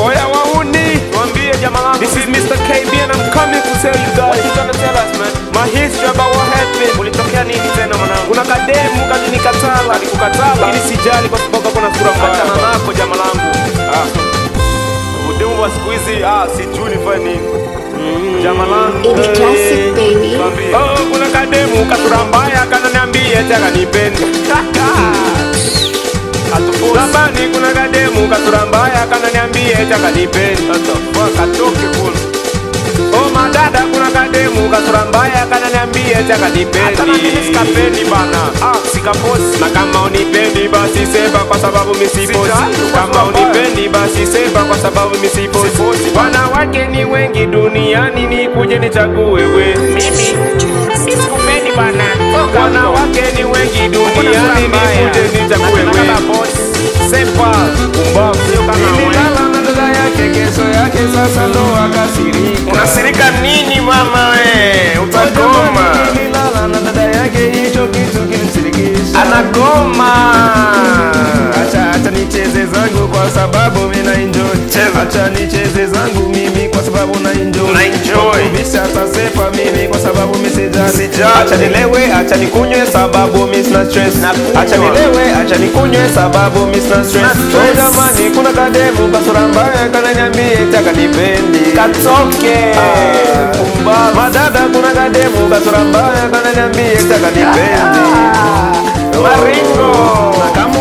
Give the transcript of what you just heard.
Oya wahuni, Tuambie jamaa langu. this is Mr. KB and I'm coming to tell you What guys you gonna tell us man? my history about what happened. Ulitokea nini tena mwanangu? Kuna kademu kajinikatala, Alikukatala? lakini sijali kwa sababu kuna sura Achana mbaya. nako jamaa langu. Ah. Udemu wa siku hizi ah, sijui nifanye nini. Jamaa langu. In the classic, baby. Tuambie. Oh, kuna kademu kasura mbaya kananiambia eti akanipenda. Atuposi. Labani kuna kademu kasura mbaya kananiambia eti akanipenda. What the fuck? Atoke kule. Oh madada, kuna kademu kasura mbaya kananiambia eti akanipendi. Hata na mimi sikapendi bana. Ah, sikaposi. Na kama unipendi basi sema kwa sababu mimi siposi. Sijali, Kama kwa sababu unipendi basi sema kwa sababu mimi siposi. Siposi. Wanawake ni wengi duniani, nikuje nichague wewe. Mimi sikupendi bana. Wanawake ni wengi duniani, nikuje nichague wewe. Sepa umbavu Sio kama wewe. Nililala na dada yake, kesho yake sasa ndo akasirika. Unasirika nini mama we? Utagoma. Nililala na dada yake, hicho kitu kilimsirikisha. Anagoma. Acha acha nicheze zangu kwa sababu mimi na enjoy. Cheza. Acha nicheze zangu mimi kwa sababu na enjoy. Na enjoy. Bisha atasepa mimi kwa sababu mimi sijali. Sijali. Acha nilewe, acha nikunywe sababu mimi sina stress. Nakunywa. Acha nilewe, acha nikunywe sababu mimi sina stress. Sina stress. Oh jamani, kuna kademu kasura mbaya kananiambia eti akanipendi. Katoke. Ah, Pumbavu. Madada kuna kademu kasura mbaya kananiambia eti akanipendi. Maringo. Na kama